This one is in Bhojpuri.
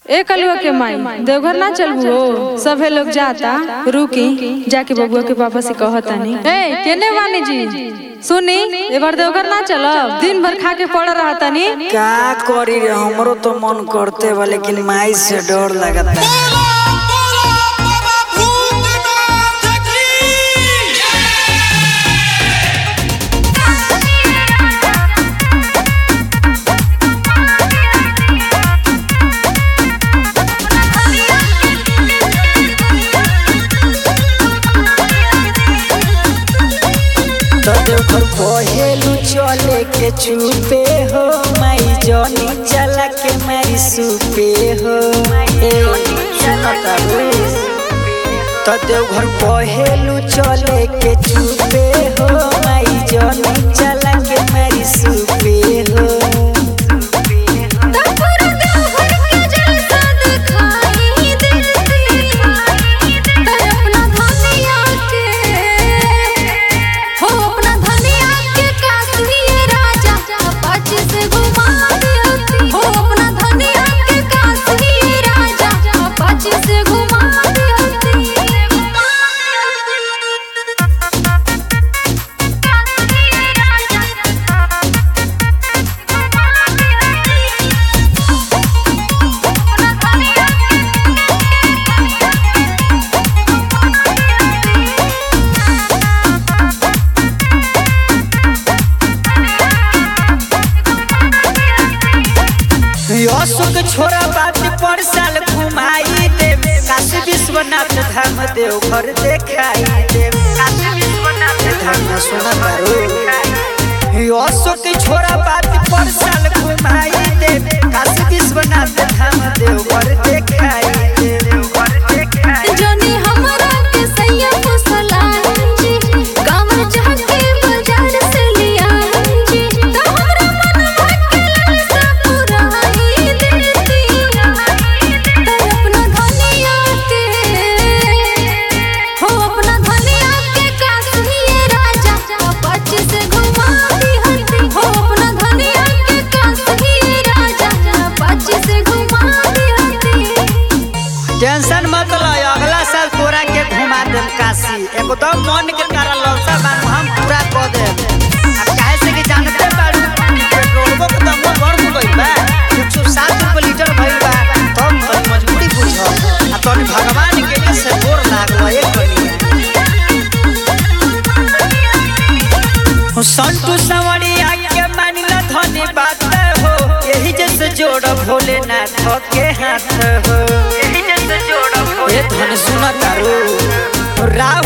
ए कलुआ के माई देवघर ना चलबू हो सभे लोग जाता रुकी जाके बबुआ के पापा से कहतानी ए केने वानी जी सुनी ए बार देवघर ना चलब दिन भर खा के पड़ रहतानी का करी रे हमरो तो मन करते बा लेकिन माई से डर लगता बोला बोला बाबा भूतनाथ की तो देखो पहेलू चले के चुपे हो माई जनी चला के मारी सुपे हो ए सुनता रे तो देवघर पहेलू चले के चुपे हो माई जनी चला के मारी सुपे हो अशोक छोरा बात पर साल घुमाई दे काशी विश्वनाथ धाम देवघर देखाई दे काशी विश्वनाथ धाम सुना करो अशोक छोरा बात पर साल घुमाई दे काशी विश्वनाथ धाम देवघर देखाई दे देवघर देखाई जनी हमरा के सैया फसलांजी कामर जाके बाजार से लियांजी तो हमरा मनवा के लालसा पुराई देती तो अपना धनिया के हो अपना धनिया के काश्मीर राजा पच से घुमा दिहती हो अपना धनिया के काश्मीर राजा पच से घुमा दिहती टेंशन मत लो अगला साल तोरा के घुमा देम काशी एकदम मन के तारा ललसा बानू हम पूरा कर देम अब काहे से कि जानते बाड़ू पेट्रोलबो के दाम बढ़ गइल बा 160 रुपए लीटर भइल बा तब तनी मजबूरी बुझ आ तनी भगवान के के से गोर लागल एक कनी संतु सवरिया के मानिला धनी बात हो यही जैसे जोड़ भोलेनाथ के हाथ हो यही जैसे जोड़ ए धन सुना तारू राव